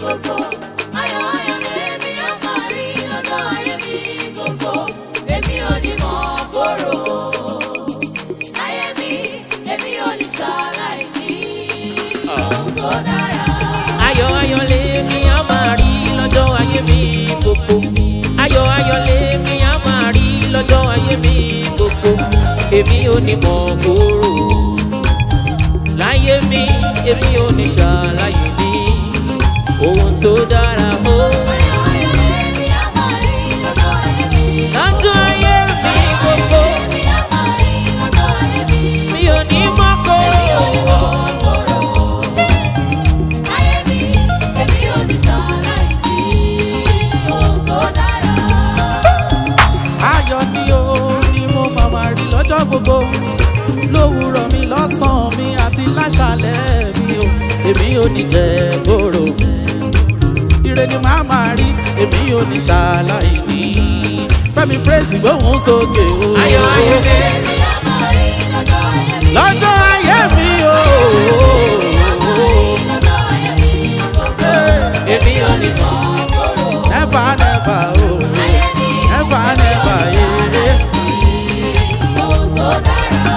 gbogbo. Ayọ̀ ayọ̀ lèmi á máa rí lọ́jọ́ ayé mi gbogbo. Èmi ò ní mọ̀ kóró. Láyé mi, èmi ò ní ṣàlàyé ní ohun tó dára. ayọ̀ ayọ̀ lèmi á máa rí lọ́jọ́ ayé mi gbogbo. ayọ̀ ayọ̀ lèmi á máa rí lọ́jọ́ ayé mi gbogbo. èmi ò ní mọ̀ kóró. láyé mi èmi ò ní ṣàlàyé ní ohun tó dára o. Ayọ̀ ayọ̀ lèmi á máa rí lọ́jọ́ ayé mi lọ́jọ́ ayé mi gbogbo. Èmi á máa rí lọ́jọ́ ayé mi mi ò ní mọ̀ kóró. Ayé mi, èmi ò ní ṣàlàyé ní ohun tó dára. ayọ̀ ni o ni mo máa máa rí lọ́jọ́ gbogbo lówùrọ̀ mi lọ́sàn-án mi àti láṣálẹ̀ mi o èmi ò ní jẹ́ gbòòrò ire ni màá máa rí èmi ò ní ṣàlàyé ní fẹ́mi praise gbóhùn sókè o ayọ̀ ayọ̀ lèmi. Èmi á máa rí lọ́jọ́ ayé mi. lọ́jọ́ ayé mi o Lọ́jọ́ ayé mi gbogbo. èmi ò ní mọ̀. never never o Ayé mi, never never yeah. ohun tó dára.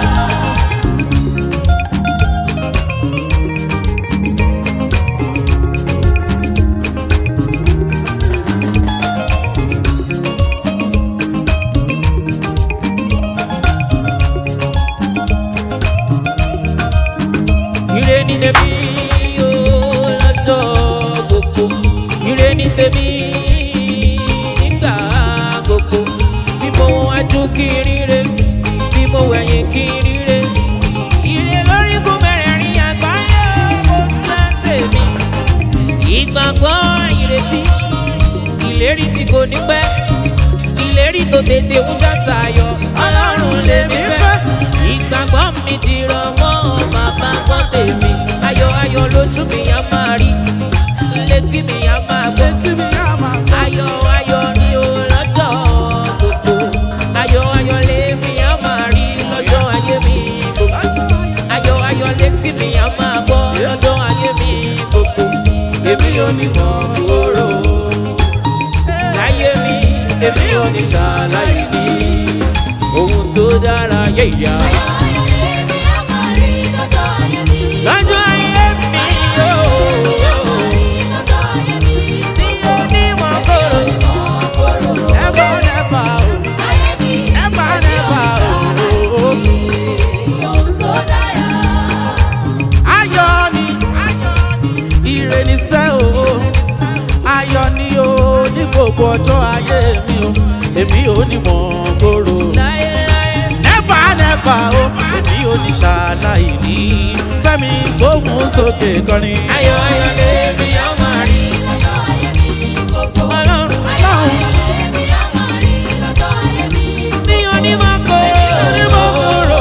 ire ni tèmi o lọ́jọ́ gbogbo ire ni tèmi nígbà gbogbo bí mo wájú kí n ríre bí mo wẹ̀yìn kí n ríre ire lórí kún mẹ́rẹ̀ẹ̀rin àgbáyé ó jẹ́ tèmi ìgbàgbọ́ ìrètí ìlérí tí kò ní pẹ́ ìlérí tó tètè ń já sayọ ọlọ́run lèmi fẹ́ ìgbàgbọ́ mi ti rọ̀ mọ́ bàbá gbọ́ tèmi ayọ̀ ayọ̀ lójú mi á máa rí létí mi á máa gbọ́ Létí mi á máa gbọ́. ayọ̀ ayọ̀ ni o lọ́jọ́ gbogbo ayọ̀ ayọ̀ lèmi á máa rí lọ́jọ́ ayé mi gbogbo ayọ̀ ayọ̀ létí mi á máa gbọ́ lọ́jọ́ ayé mi gbogbo èmi ò ní mọ̀ kóró láyé mi èmi ò ní ṣàlàyé ní ohun tó dára yẹ̀yà. Ayọ̀ ayọ̀ lèmi á máa rí lọ́jọ́ ayé mi. lọ́jọ́ ayé mi yóò Lọ́jọ́ ayé mi. mi ò ní mọ̀ kóró. never never o Ayé mi, never never o. ohun tó dára. ayọ̀ ni ire ni sẹ́ o ayọ̀ ni o ní gbogbo ọjọ́ ayé mi o èmi ò ní mọ̀ gbòòrò láyé láyé never never o èmi ò ní ṣàlàyé ní fẹ́mi gbóhùn sókè kọrin. ayọ̀ ayọ̀ lèmi á máa rí Lọ́jọ́ ayé mi gbogbo. ọlọ́run Ayọ̀ ayọ̀ lèmi á máa rí lọ́jọ́ ayé mi. mi ò ní mọ̀ kóró. ní mọ̀ gbòòrò.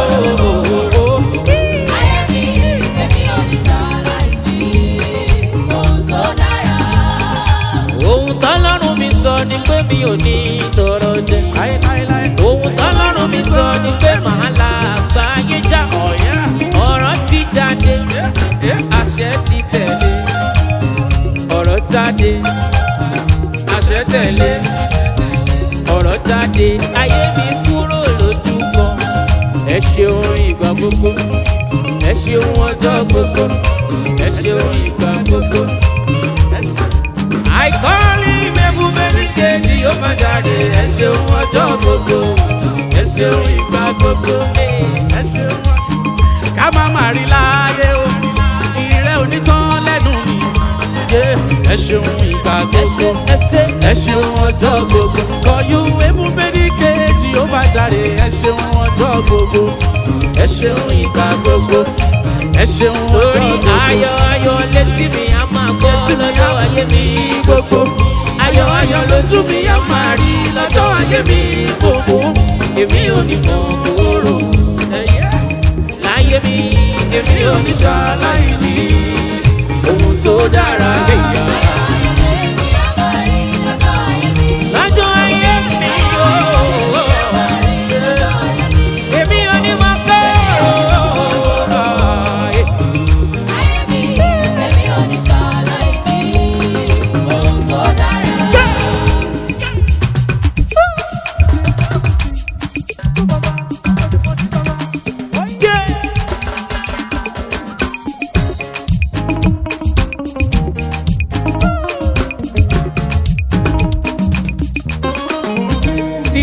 Ayé mi, èmi ò ní ṣàlàyé ní ohun tó dára. ohun tọ́lọ́run mi sọ ni pé mi ò ní tọrọ jẹ. láyé láyé láyé. ohun tọ́lọ́run mi sọ ni pé màá la àgbáyé já. ọ̀yá. ọ̀rọ̀ ti jáde àṣẹ ti tẹ̀lé ọ̀rọ̀ jáde àṣẹ tẹ̀lé ọ̀rọ̀ jáde ayé mi kúrò lójú kan ẹ ṣeun ìgbà gbogbo ẹ ṣeun ọjọ́ gbogbo ẹ ṣeun ìgbà gbogbo. àìkọ́lé mẹ́bù mẹ́bí kejì ó máa jáde ẹ ṣeun ọjọ́ gbogbo ẹ ṣeun ìgbà gbogbo. ẹ ṣeun wá. ká má má rí láyé o ìrẹ́ onítàn lẹ́nu mi yé ẹ ṣeun ìgbà ẹ gbogbo ṣe ẹ ṣe ẹ ṣeun ọjọ́ gbogbo kọjú emu bẹ́ẹ̀ni kejì ó bá jáde ẹ ṣeun ọjọ́ gbogbo ẹ ṣeun ìgbà gbogbo ẹ ṣeun ọjọ́ torí gbogbo ayọ̀ ayọ̀ létí mi á máa gbọ́ tí mi lọ́jọ́ ayé mi gbogbo ayọ̀ ayọ̀ lójú mi á máa rí lọ́jọ́ ayé mi gbogbo èmi ò ní mọ̀ kúrò ẹ̀yẹ́ láyé mi èmi ò ní oníṣàlàyé ní ohun tó dára ṣàlàyé. Ayọ̀ lèmi á máa rí lọ́jọ́ ayé mi. lọ́jọ́ ayé mi yóò Lọ́jọ́ ayé mi. èmi ò ní mọ̀ kúrò. Ayé mi, èmi ò ní ṣàlàyé ní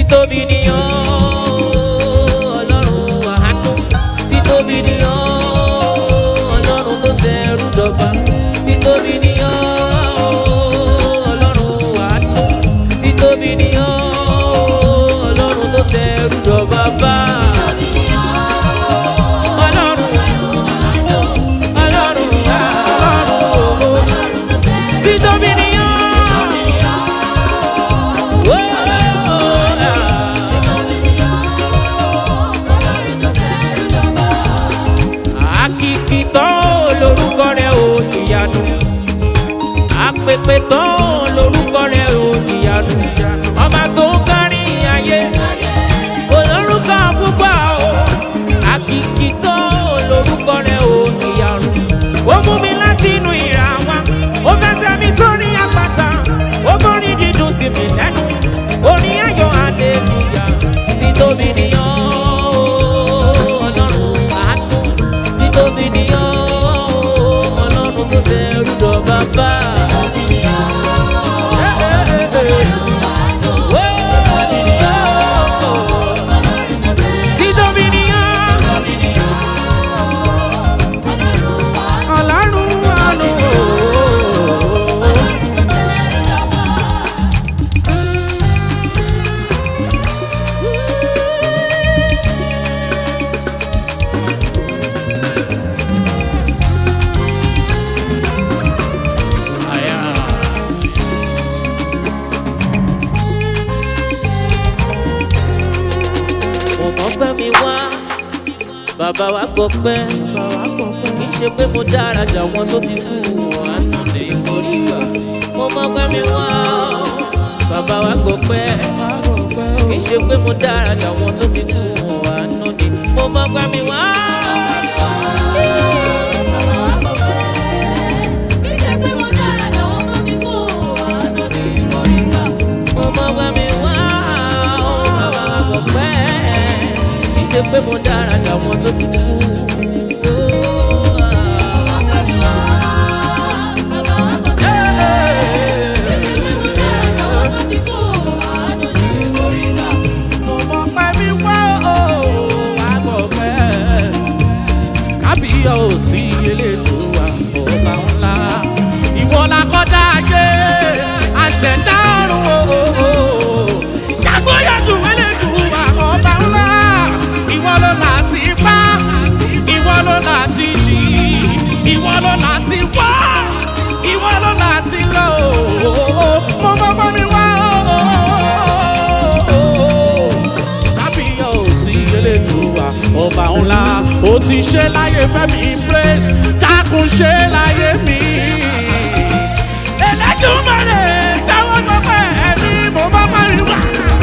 títóbi nìyàn ọlọ́run àánú títóbi nìyàn ọlọ́run tó ṣẹrú dọ̀gba títóbi nìyàn ọlọ́run àánú títóbi nìyàn ọlọ́run tó ṣẹrú dọ̀gba bá. Ọlọ́run ọlọ́run àánú títóbi nìyàn. Whoa, Akíkí tán lorúkọ rẹ̀ ò ìyanu. Àpèpè tán lorúkọ rẹ̀ ò ìyanu. Ọba tó kárí ayé, olórúkọ púpọ̀ o. Akíkí tán lorúkọ rẹ̀ ò ìyanu. Ó mú mi láti inú ìrà wa, ó fẹsẹ̀ mi sórí àpáta. Ó borí dídùn sí mi lẹ́nu, orin ayọ̀ hallelujah. Títóbi nìyàn ọlọ́run àánú títóbi nìyàn ọlọ́run tó ṣe rúdọ̀ bàbá. Títóbi nìyàn ọlọ́run àánú. mo mọ̀ pé mi wá bàbá wa gbọ́ pẹ́ kì í ṣe pé mo dára jà wọn tó ti kú àánú ní orí gbà mo mọ̀ pé mi wá bàbá wa gbọ́ pẹ́ kì í ṣe pé mo dára jà wọn tó ti kú àánú ní mo mọ̀ pé mi wá. mo mọ̀ pé mi wá bàbá wa gbọ́ pẹ́ kì í ṣe pé mo dára jà wọn tó ti kú. mo mọ pé mi wá o wá gbọ́ pẹ́ kábíyọ̀ ò sí elédùn àbọ̀bá ńlá ìwọ la kọ́dá ayé àṣẹ̀dá ọ̀run o jágbóyàjú elédùn àbọ̀bá ńlá ìwọ ló láti pa ìwọ ló láti jì ìwọ ló láti wá ìwọ ló láti lọ o mo mọ pé mi wá o kábíyọ̀ ò sí elédùnwà ọba ńlá ó ti ṣe láyé fẹ́mi praise dákun ṣe láyé mi. Elédùmarè táwọn gbọ́pẹ́ ẹ̀mí mo bá parí wá.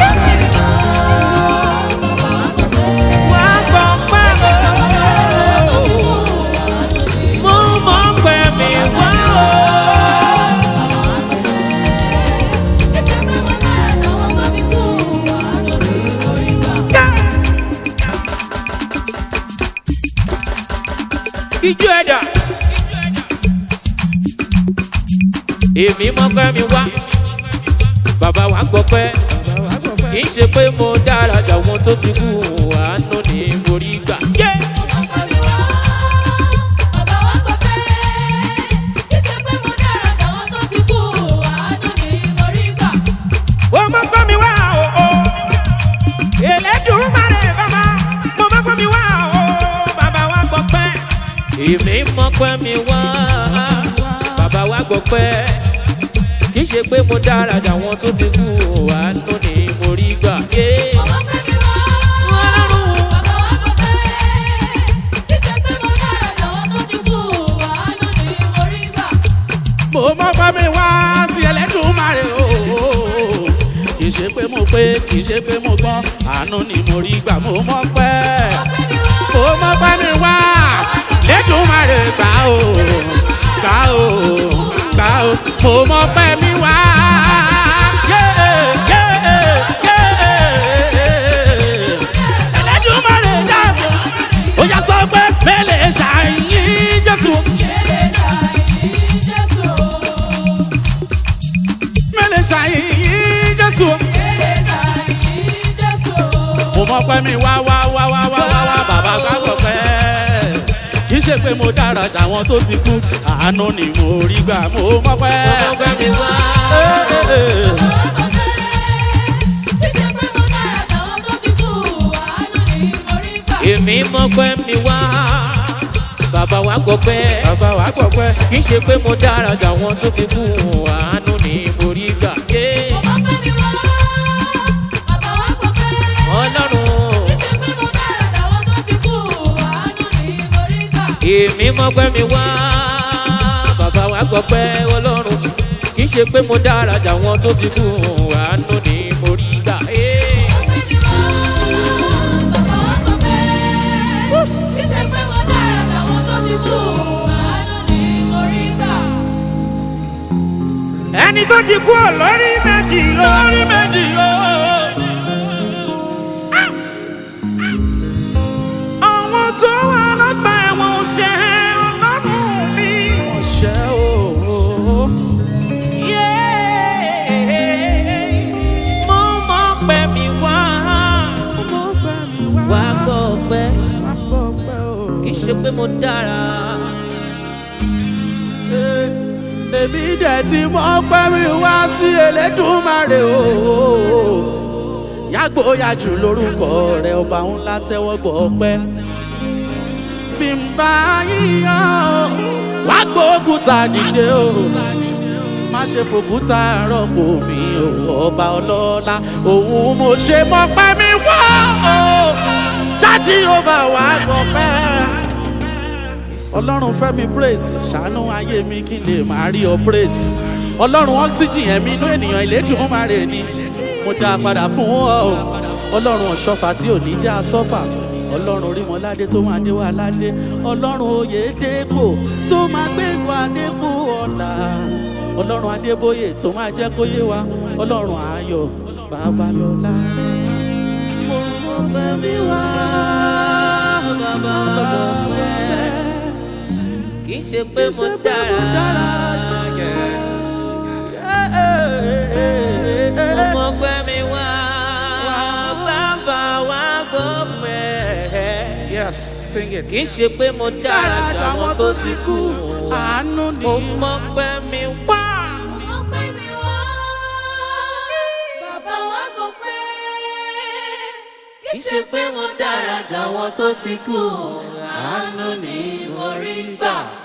wá gbọ́ pẹ́ o. mo mọ̀ pé mi wá o. ijó ẹ̀dá. èmi mọ̀ pé mi wá. bàbá wa gbọ́ pẹ́ kì í ṣe pé mo dára jà wọn tó ti kú àánú ní orí gbà. Yeah! ó mọ̀ pé mi wá o. o. Elédùmarè bàbá mo mọ̀ pé mi wá o. bàbá wa gbọ́ pẹ́. èmi mọ̀ pé mi wá. bàbá wa gbọ́ pẹ́. kì í ṣe pé mo dára jà wọn tó ti kú àánú ní orí gbà. Yeah! Ọlọ́run. mo mọ pé mi wá sí Ẹlẹ́dùmarè o kì í ṣe pé mo pé kì í ṣe pé mo gbọ́n àánú ni mo rí gbà mo mọ pé mo mọ pé mi wá lẹ́dùnmarè gbà o gbà o gbà o mo mọ pé mi wá. Yeah, yeah, yeah. Ẹlẹ́dùmarè dàgbà ó yà sọ pé mẹ́lẹ̀ ṣàyìn Jésù. mẹ́lẹ̀ ṣàyìn Jésù. mọ pẹ́ mi wá wá wá wá wá wá wá bàbá gbàgbọ́ pẹ́ kì í ṣe pé mo dára jàwọn tó ti kú àánú ni mo rí gbà mo mọ pẹ́. ọgbẹ́ mi wá. èmi mọ́pẹ́ mi wá. bàbá wa gbọ́ pẹ́. bàbá wa gbọ́ pẹ́. kì í ṣe pé mo dára jà wọn tó fi kú àánú ni mo rí gbà. Yeah. ọlọ́run èmi mọ́pẹ́ mi wá. bàbá wa gbọ́ pẹ́ ọlọ́run kì í ṣe pé mo dára jà wọn tó fi kú àánú ni mo rí gbà. Yeah. ẹni tó ti kú ọ̀ lórí méjì lórí méjì o. àwọn tó wà lọ́gbà ẹ̀wọ̀n ṣe ọlọ́run mi. ọ̀ṣẹ́ o. mo mọ pé mi wá mo pẹ́ mi wá. wá gbọ́ pé wá gbọ́ pẹ́ o. kì í ṣe pé mo dára. Eh, èmi dẹ̀ tí mo pẹ́ mi wá sí elédùnmarè o. yàgbóyà jù lórúkọ rẹ ọba ńlá tẹ́wọ́ gbọ́ pẹ́. bí n bá yíyan wá gbókúta dìde o. má ṣe fòkúta rọ́pò mi o ọba ọlọ́lá òun mo ṣe mọ́ pẹ́ mi wá o. jáde ó bá wà gbọ́ pẹ́ ọlọ́run fẹ́ mi praise ṣàánú ayé mi kí n lè máa rí ọ praise ọlọ́run oxygen ẹ̀mí inú ènìyàn ìlédùn ó máa rè ní mo dá a padà fún ọ o ọlọ́run ọ̀ṣọ́fà tí ò ní jẹ́ asọ́fà ọlọ́run orímọ̀ládé tó máa déwà ládé ọlọ́run oyè dépò tó máa gbégbó adépò ọ̀la ọlọ́run adébóyè tó máa jẹ́ kó yé wa ọlọ́run ayọ̀ babalọ́lá. mo mọ pé mi wá bàbá gbọ́ pé kì í ṣe pé mo dára. mo mọ pé mi wá bàbá wa gbọ́ pé. yes sing it. kì í ṣe pé mo dára jà wọn tó ti kú. àánú ni. mo mọ pé mi wá. Kì í ṣe pé mo dára jà wọn tó ti kú, àánú ni mo rí gbà.